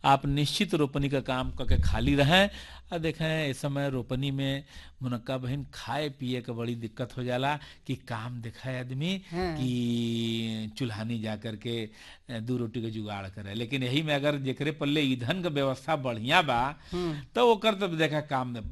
आप निश्चित रोपनी का काम करके खाली रहें और देखें इस समय रोपनी में मुनक्का बहन खाए पिए के बड़ी दिक्कत हो जाला कि काम दिखाए आदमी हाँ। कि चूल्हानी जा करके अ, दू रोटी के जुगाड़ करे लेकिन यही में अगर जेकरे पल्ले ईंधन के व्यवस्था बढ़िया बा तो ओकर तो देखा काम में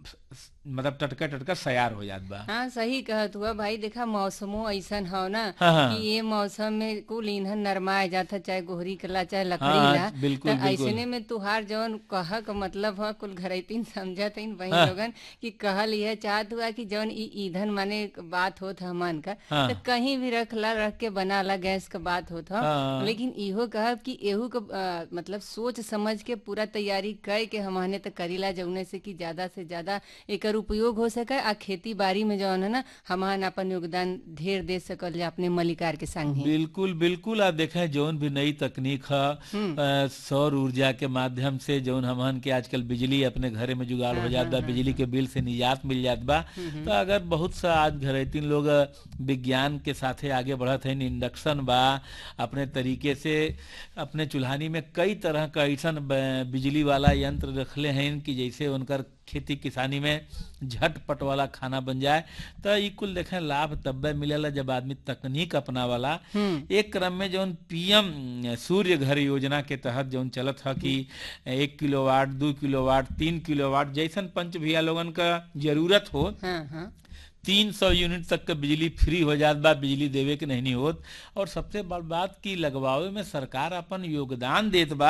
मतलब टटका टटका सयार हो जात बा हाँ सही कहत हुआ भाई देखा मौसमो ऐसन हो ना हाँ, हाँ। कि ये मौसम में कुल ईंधन नरमाए जाता चाहे गोहरी कला चाहे लकड़ी हाँ, ला बिल्कुल, तो बिल्कुल। ऐसने में तुहार जौन कह का मतलब है कुल घरैतीन समझत हईन वही हाँ। लोगन कि कहल यह चाहत हुआ कि जौन ई ईंधन माने बात होत हमन का हाँ। तो कहीं भी रखला रख के बनाला गैस का बात होत हो हाँ। लेकिन इहो कहब कि एहू का अ, मतलब सोच समझ के पूरा तैयारी कर के हमने तो करीला जौने से कि ज्यादा से ज्यादा एकर उपयोग हो सके आ खेती बाड़ी में जौन है ना हमन अपन योगदान ढेर दे सकल जा अपने मलिकार के संग ही बिल्कुल बिल्कुल आप देखें जौन भी नई तकनीक है अ, सौर ऊर्जा के माध्यम से जौन हमन के आजकल बिजली अपने घरे में जुगाड़ हो जात बा बिजली के बिल से निजात मिल जात बा तो अगर बहुत सा आज घरेतीन लोग अ, विज्ञान के साथे आगे बढ़त हैं इंडक्शन बा अपने तरीके से अपने चूल्हानी में कई तरह का ऐसन ब- बिजली वाला यंत्र रखले हैं कि जैसे उनकर खेती किसानी में झटपट वाला खाना बन जाए तो ई कुल देखें लाभ तब्बे मिलेला जब आदमी तकनीक अपनावाला एक क्रम में जौन पीएम सूर्य घर योजना के तहत जौन चलत है कि एक किलोवाट दू किलोवाट तीन किलोवाट जैसन पंच भैया लोगन का जरूरत हो हाँ हाँ तीन सौ यूनिट तक के बिजली फ्री हो जात बा बिजली देवे के नहीं होत और सबसे बड़ बात की लगवावे में सरकार अपन योगदान देत बा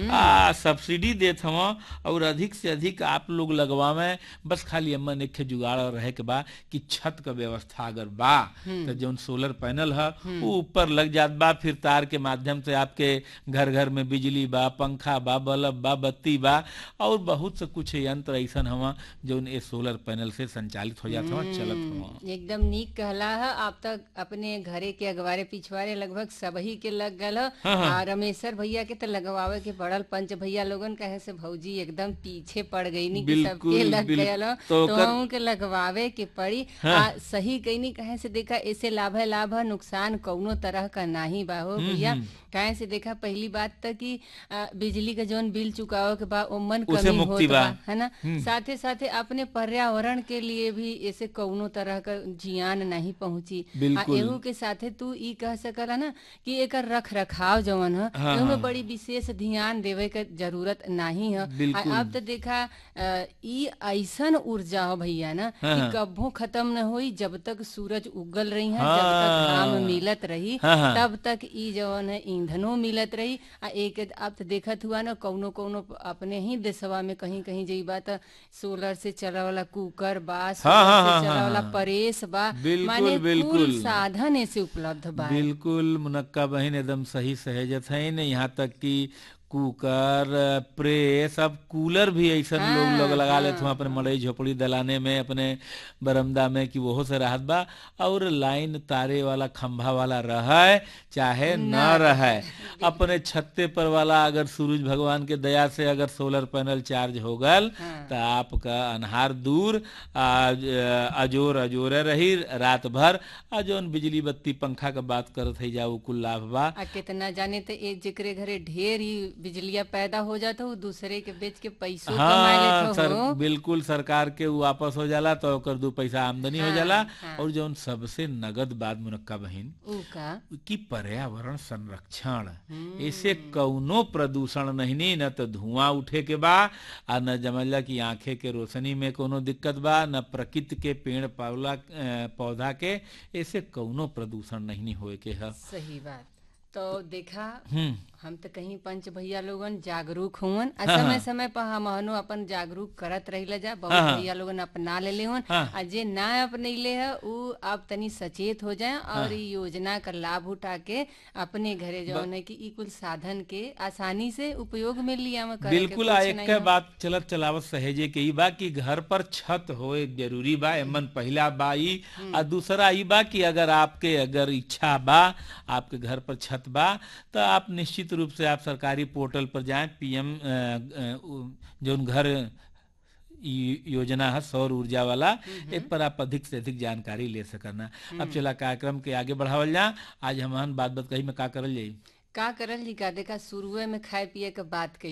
आ सब्सिडी देत हव और अधिक से अधिक आप लोग लगवावे बस खाली अमन एक ठे जुगाड़ रहे के बा कि छत का व्यवस्था अगर बा तो जौन सोलर पैनल है वो ऊपर लग जात बा फिर तार के माध्यम से आपके घर घर में बिजली बा पंखा बा बल्ब बा बत्ती बा और बहुत से कुछ यंत्र ऐसन हवा जौन ये सोलर पैनल से संचालित हो जात हवा चलत हवा एकदम नीक कहला है आप तक अपने घरे के अगवारे पिछवारे लगभग सबही के लग गल ह। आ रमेशर भैया के तो लगवावे के पड़ल पंच भैया लोगन कहे से भौजी एकदम पीछे पड़ गई नी कि सबके बिल्कुल, लग बिल्कुल। गयल ह। तो तो ओकर- हमहू के लगवावे के पड़ी आ सही कहीं कहे से देखा ऐसे लाभ है लाभ है नुकसान कौनो तरह का नाही बा हो भैया कहे से देखा पहली बात तक कि आ, बिजली का जौन बिल चुकावे के बा ओमन उसे कमी मुक्ति होत बा। बा है ना साथे साथे अपने पर्यावरण के लिए भी ऐसे कौनो तरह का जियान नहीं पहुंची आ बिल्कुल। एहू के साथे तू ई कह सकला ना कि एकर रख रखाव जवन है हाँ, एहू में हाँ। बड़ी विशेष ध्यान देवे के जरूरत नहीं है बिल्कुल। आ, अब तो देखा अ, ई ऐसन ऊर्जा हो भैया ना हाँ, कि हाँ। कभू खत्म न होई जब तक सूरज उगल रही है हाँ। जब तक घाम मिलत रही हाँ, हाँ। तब तक ई जवन है ईंधनो मिलत रही आ एक अब तो देखत हुआ ना कौनो कौनो अपने ही देशवा में कहीं कहीं जइबा त सोलर से चला वाला कुकर बा सोलर हाँ, हाँ, से हाँ, चला वाला हाँ। प्रेस बा बिल्कुल, माने बिल्कुल। कुल साधन ऐसे उपलब्ध बा बिल्कुल मुनक्का बहन एकदम सही सहेजत है न यहाँ तक कि कुकर प्रेस अब कूलर भी ऐसा लोग लोग लगा लेते हैं अपने मड़ई झोपड़ी दलाने में अपने बरमदा में कि वहो से राहत बा और लाइन तारे वाला खंभा वाला रहे चाहे न रहे अपने छत्ते पर वाला अगर सूरज भगवान के दया से अगर सोलर पैनल चार्ज हो गल तो आपका अनहार दूर आ, अजोर अजोरे रही रात भर आ जौन बिजली बत्ती पंखा का बात करत है जाऊ कुल लाभ बा आ कितना जाने तो एक जेकरे घरे ढेर ही बिजलिया पैदा हो जाता हो दूसरे के बेच के पैसों कमा हाँ लेत सर हो बिल्कुल सरकार के उ वापस हो जाला तो ओकर दू पैसा आमदनी हो जाला और जौन सबसे नगद बात मुनक्का बहिन ऊ का कि पर्यावरण संरक्षण ऐसे कौनो प्रदूषण नहीं न तो धुआं उठे के बा आ न जमला की आंखें के रोशनी में कोनो दिक्कत बा न प्रकृति के पेड़ पौला अ, पौधा के ऐसे कौनो प्रदूषण नहीं होए के है सही बात तो देखा हम्म हम तो कहीं पंच भैया लोगन जागरूक हुवन आ समय समय पर हम हनो अपन जागरूक करत रहिला जा बहुत हाँ, हाँ। भैया लोगन अपना ले हुन हाँ। आ जे ना अपनैले है उ अब तनी सचेत हो जाए और ई योजना का लाभ उठा के अपने घरे जौन है कि ई कुल साधन के आसानी से उपयोग में लिया में करे के बिल्कुल कुछ आ एक नहीं के हो। बात चलत चलावत सहेजे के ई बा कि घर पर छत होए जरूरी बा एमन पहला बा ई आ दूसरा ई बा कि अगर आपके अगर इच्छा बा आपके घर पर छत बा तो आप निश्चित रूप से आप सरकारी पोर्टल पर जाएं पीएम जौन घर ई योजना है सौर ऊर्जा वाला एक पर आप अधिक से अधिक जानकारी ले सकना अब चला कार्यक्रम के आगे बढ़ावल जा आज हम बात बात कही में का करल जाई का करल जी का देखा शुरुए में खाए पिए के बात कही